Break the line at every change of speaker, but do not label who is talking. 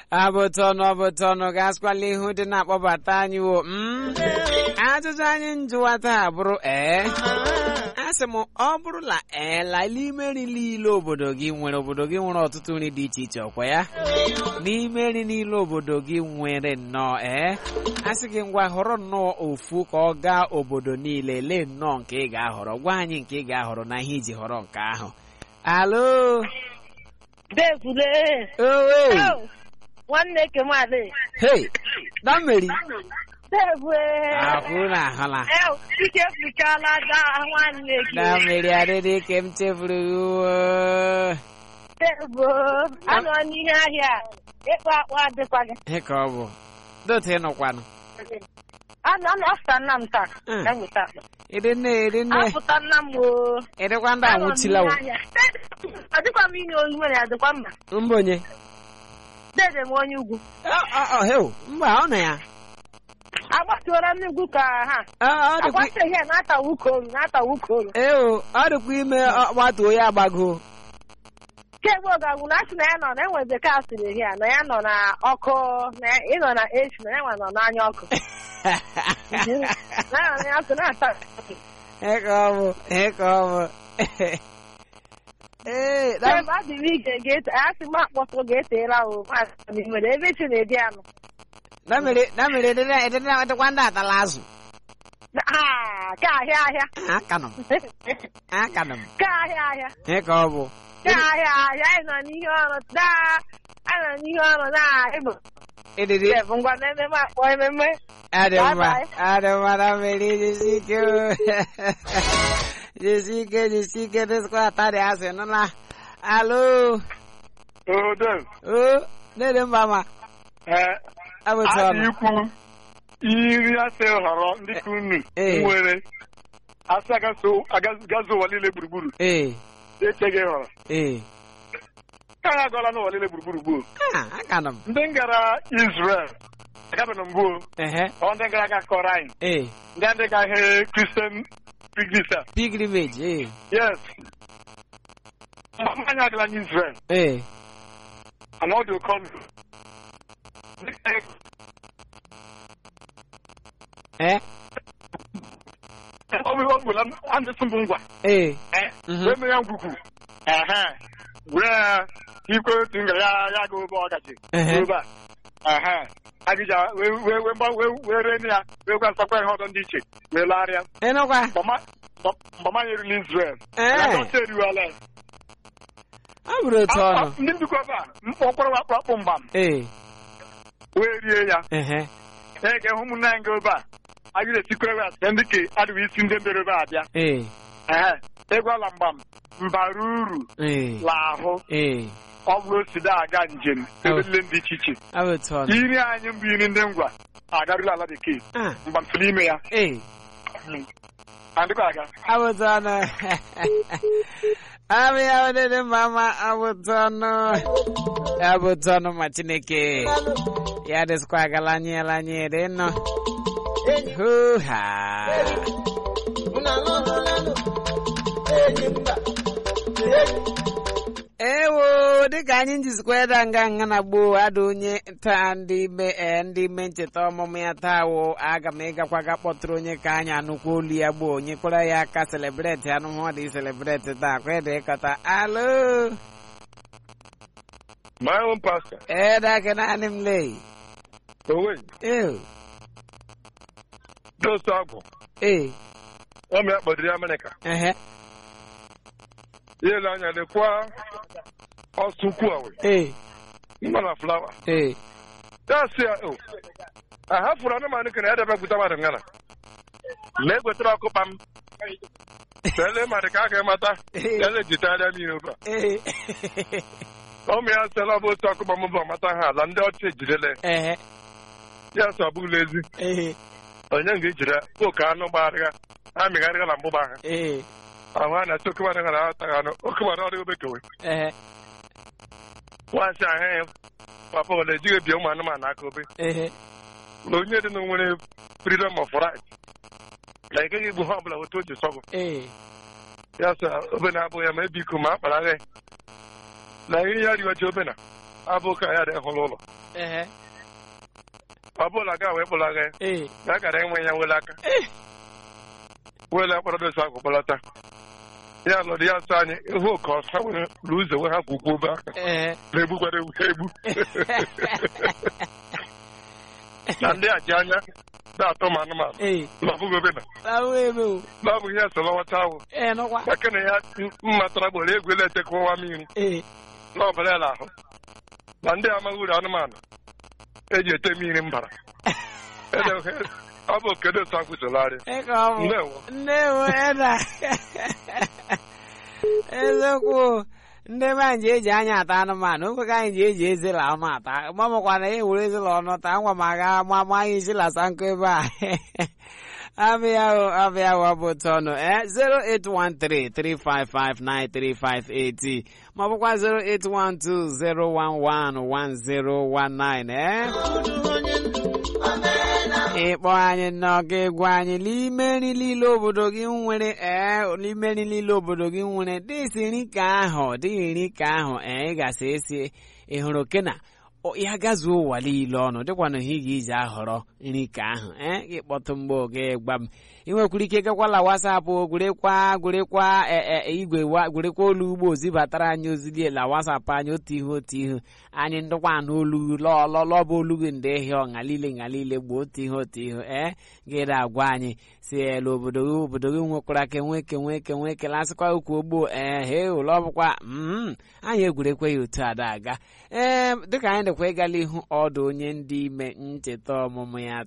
abụtọnụ ọbụtọnụ gasịkwala ihu dị na-akpọbata anyị wo mm? ajụjụ anyị njụwa taa bụrụ ee asị m ọ bụrụla ee la n'ime nri niile obodo gị nwere obodo gị nwere ọtụtụ nri dị iche iche ọkwa ya n'ime nri niile obodo gị nwere nnọọ ee asị gị ngwa họrọ nnọọ ofu ka ọ gaa obodo niile lee nnọọ nke ị ga-ahọrọ gwa anyị nke ị ga-ahọrọ na ihe iji họrọ nke ahụ alo
Devule.
owe
Nwanne Kemale.
hei dammeri
Devule.
akwụ na ahụla
Eh, ike fụchala ga nwanne gị.
dammeri adịdị ka m chefuru uwe
Devu. Anọ n'ihe ahịa. Ịkpa akpa adịkwa gị.
he ka ọ bụ dote ịnụkwanụ
Anọ anọ afụta nna m taa.
Mm.
Ka m weta akpa.
ịdị nne ịdị nne
Afụta nna m o.
ịdịkwa ndị
Anọ
anwụchila wo
n'ihe ahịa. Ọ dịkwa m inye onye nwere adịkwa mma.
mba onye
Dede m onye ugwu.
heu mba ọ nọ ya
Agbatuola m ugwu ka ha.
Ọ- ọ dịkwa
Agbata ihe na-atawa ukoru na-atawa ukoru.
eo ọ dịkwa ime ọgbatuo ya agbago
kemgbe ọgagwu na asị na ya nọ na enwe bekee asịrị ya na ya nọ na ọkụ na ya- ịnọ na echi na ya nwa nọ n'anya ọkụ na ya nọ n'anya ọkụ na-ata
he ka ọ bụ he ka ọ bụ ee dam-
kemgbe adịrị ige ga-ete asị m akpọtụ ga-eteela o maazị nwere ebe chi na-edi anụ
damere damere ịdị na- ịdị na- ịdịkwa ndị atala azụ
Ah, ka ahịa ahịa
akanụ m akanụ m
ka ahịa ahịa
he ka ọ bụ
ka ahịa ahịa anyị nọ n'ihe ọrụ daa anyị nọ n'ihe ọrụ na ịbụ
ịdịdị
bụ ngwa na ememe akpọ ememe
adị mma
Bye-bye.
adị mma damere jisi ike o. jisi ike jisi ike dịsịkwa atarị azụ nụla alo
Odo,
o nede mba ma
ee,
abụtụ
adị
ọnụ
ikwu iri asị họrọ ndị ka unu
Ee.
nwere asị agazi ụwa niile gburugburu
ee
echeghị họrọ
ee
ka ha agọla n'ụwa niile gburugburu gboo
Ah, akanụ m
ndị gara Israel agabeghị mbụ
ehe
ọ ndị gara aga kọrọ anyị
ee
ndị ndị ga ihe Christian pigris a
pilgrimage ee
yes mgbe anyị agala n'Israel
ee
ana ọ dị oke ọnụ
ee
ọ bụ ọ gwụla ndị sị mbụ ngwa
ee
Eh,
Mhm.
wee mee ya ngwugwu ehe were ya ikwe otu nga ya ya ga obe ọgachi
Ehe.
obe a ehe agịja wee wee wee gba- wee wee ree ya wee gwa nsakwa ihe ọdọ ndị iche wee larịa
ịnụkwa
mgbama ya erila Israel
Ee.
Ya dọta eriwala ya.
ọ bụrụ otu
A-
ọnụ
a- ndị ndịkwa ebe a mkpọkpọrọ wakpụ akpụ mgbam
ee
wee rie ya
ehe
ee ga-ehụ ụmụnne anyị ga ebe a agịja esikwere ya site ndị ka adịghị isi ndị mbere ebe a bịa
ee
ehe ịgwala mgbam mbara uru
ee
la ahụ
ee
ọ bụrụ oside aga njem ebe niile dị iche iche
ọ bụ otu ọnụ
iri anyị mbụ iri ndị ngwa agarụla ala bekee
Ah,
mgba mfere ime ya
ee
adịkwa aga
ọ bụ otu ọnụ abụ ya ọdịdị mma ma ọ bụ otu ọnụ ya bụ otu ọnụ ma chineke ya dịsịkwa agala anyị ala anyị dị nnọ hoo-ha ewo dịka anyị njizikwa ịda nga nga na gboo ada onye taa ndị ime ee ndị ime ncheta ọmụmụ ya taa wo aga m ịgakwa ga kpọtụrụ onye ka anyị anụkwa olu ya gboo onye kpọrọ ya aka selebreti anụmanụ dị selebreti taa kwa ịda ịkọta alo
my own pastor
ee dake naanị m lee
owe
ee
dosa agwụ
ee
ọmị ya kpọdiri amerịka
ehe
ya ele anya lekwa ọsụ ukwu awe
ee
mma na flawa
ee
ya si ya o ahafụrụ anụmanụ kere ya debe gwuta mmadụ ngana ma egwetara ọkụpa m tele mmadụ ka a ga-emata ya na-ejitagharịa mmiri ebe a
ee
ụmụ ya sịla ọ bụ otu ọkụpa m bụ amata ha ala ndị ọcha ejidele
ehe
ya sị ọ bụghịla ezi
ee
onye nga ejiri oke anụ gbagharịa ha mịgharịga na mgbụgba ha
ee
ahụ ha na-achọ oke mmadụ ha na-ataghị anụ oke mmadụ ọdịghị obekewe
ehe
nwaasị ahụ ya papa ole ejighị ebie ụmụ anụmanụ aka obe
ehe
na onye dị na nwere freedom of right na ị gaghị igbu ha ọbụla otu o ji sọgụ
ee
ya sị obe na-abụ ya ma ebe iko ma akpara agha na ihe ya riwaji obe na abụ ka ya dị hụrụ ụlọ
ehe
ọ bụla ga wee kpụlaga
ee
ya gara enwe ya wele aka wele akpọrọ dosa akụ kpọlata ya nọdụ ya sị anyị ihu ka ọsa were ruo ụzọ wee ha kwukwu obe aka
ehe
na-egbukwara ewu egbu na ndị a ji anya na-atọ m anụmanụ
ee
na ọbụghị obe na
ahụ eme o
na ọ bụ ihe so lọwata ahụ
ee nọkwa
maka na ya mmatara gboro egwu ele etekwa mmiri
ee
na ọbara ya ahụ na ndị amaghị uru anụmanụ eji ete mmiri mbara Ele- ọ bụ okedo sa kwụsịlarị
ee ka ọ bụ
ndewo
ndewo eda eziokwu ndị be anyị ji eji anya ata anụmanụ nkwe ka anyị ji eji ezela ọnụ ata mamụkwa na ya ewere ezela ọnụ taa ngwa m aga ma ma anyị isi lasa nkụ ebe a abịa o abịa o ọ bụ otu ọnụ eh 08133559358 ma ọ bụkwa 08120111019 eh ịkpọ anyị n'ọga egwu anyị n'ime nri niile obodo gị nwere ee n'ime nri niile obodo gị nwere dịsi nri ka ahụ dịghị nri ka ahụ ee ị gasị esi ịhụrụ kena ya gazuo ụwa niile ọnụ dịkwana ihe ị ga-eji ahọrọ nri ka ahụ ee gị kpọtụ mgbe oge gwa m ị nwekwara ike gakwala wasapụ gwerekwa gwerekwa igwe gwerekwa olu ugbo zibatara anyị ozi la wasapụ anyị otu ihe otu ihe anyị ndụkwa n'olu lọlọlọba olu gị ndị ehi ọṅa niile nha niile gboo otu ihe otu ihe ee gịda agwa anyị si elu obodo gị obodo gị nwekwara ka enwe ke nwee ke nwee kelasịkwa ukwu ogbo ee he ụlọ ọbụkwa mm anyị egwurekwe ya otu ada aga ee dịka anyị dịkwa ịgala ihu ọdụ onye ndị ime ncheta ọmụmụ ya